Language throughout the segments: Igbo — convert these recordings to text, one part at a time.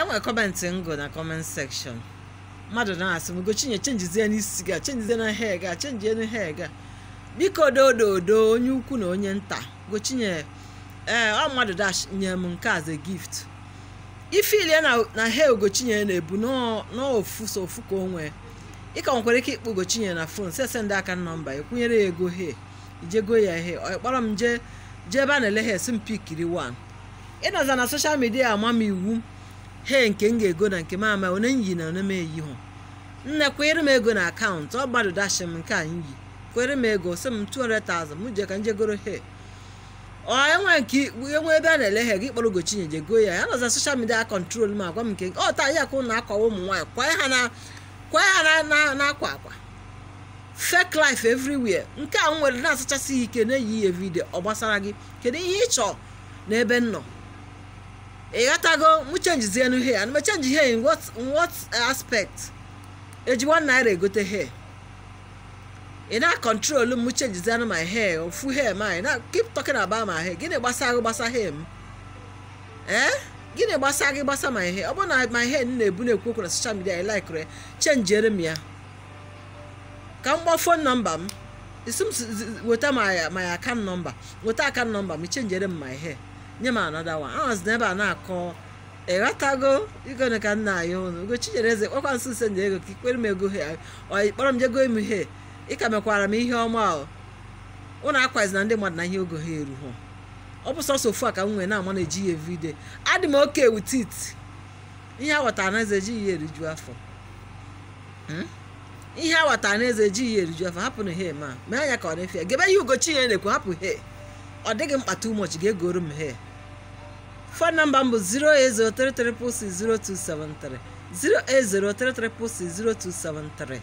enwere kọmentị ngụ na kọment sekshọn mmadụ na-asị m gochinye chenjizie n'isi gị a chenjizie na he gị a chenjie na he gị a biko dododo onye ukwu na onye nta gochinye ee ọ mmadụ dash nye m nke as a gift ifilie na na he ogochinye na-ebu nọọ- n'ofu so ofu ka o nwee ịka nwekwara ike ịkpọ ogochinye na fon sese ndị aka nọmba ekwunyere ya ego he ijego ya he ọ kpọrọ m jee jee ebe a na-ele he si m pikiri 1 ịnọza na soshal midia ama m iwu he nke m ga-ego na nke m ama one m yi na one m eyi hụ nne kwere m ego na akaụntụ ọ gbado dashi m nke anyị yi kwere m ego sị m 200,000 m jee ka m jegoro he ọ enwe nke enwe ebe a na-ele he gị kpọrọ gochinye jego ya ya nọza soshal midia kọntrol m agwa m nke ọ taa ya ka ụnụ akwawa ụmụ nwaanyị kwanye ha na kwanye ha na- na- na akwa akwa fake life everywhere nke a m nwere na-asachasị ya ike na-eyi ya vidio ọ gbasara gị kedu ihe ị chọọ n'ebe m nọ ị ghọtago mụ chenjizienu he ana m echenji he in what, in what aspect eji 1 naira egote he ị na-akọntrolu m chenjizienu my hair ofu hair my na keep talking about my hair gịnị gbasa gị gbasa hair m ee gịnị gbasa gị gbasa my hair ọ bụrụ na my hair m na-ebu na-ekwu okwu na social media ị laikere ya chenjiere m ya ka m gbaa fon nọmba m isi m si- zi- weta my my account nọmba weta account nọmba m chenjiere m my hair nye m another one ahụzi n'ebe a na-akọ ịghọtago igone ka nna anyị ụnụ ugo chinyere eze kpọkwa nso ise ndị ego ka ikpere m ego he ọ kpọrọ m jego m he ịka mekwara m ihe ọma o ụnụ akwazi na ndị mmadụ na ihe ogo ha eruho ọ bụ sọsọ ofu a ka m nwee na-ama na-eji ya evide adị m oke with it ihe awọtara na eze ejighị ya eriju afọ Hmm? ihe awọtara na eze ejighị ya eriju afọ hapụ na he ma mee anya ka ọ na-efe ya gebe ihe ugochi ya na-ekwu hapụ he ọ dịghị mkpa too much ga-egoro m he fon nọmba m bụ 08033060273 08033060273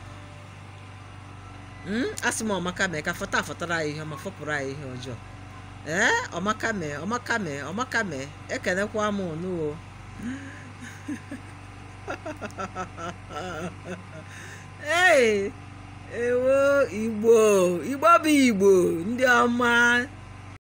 Mm, asị m ọmaka mee ka fọta afọtara anyị ihe ọma fọpụrụ anyị ihe ọjọọ ee ọmaka mee ọmaka mee ọmaka mee ekenekwa m unu o ee ewo igbo igbo bụ igbo ndị ọma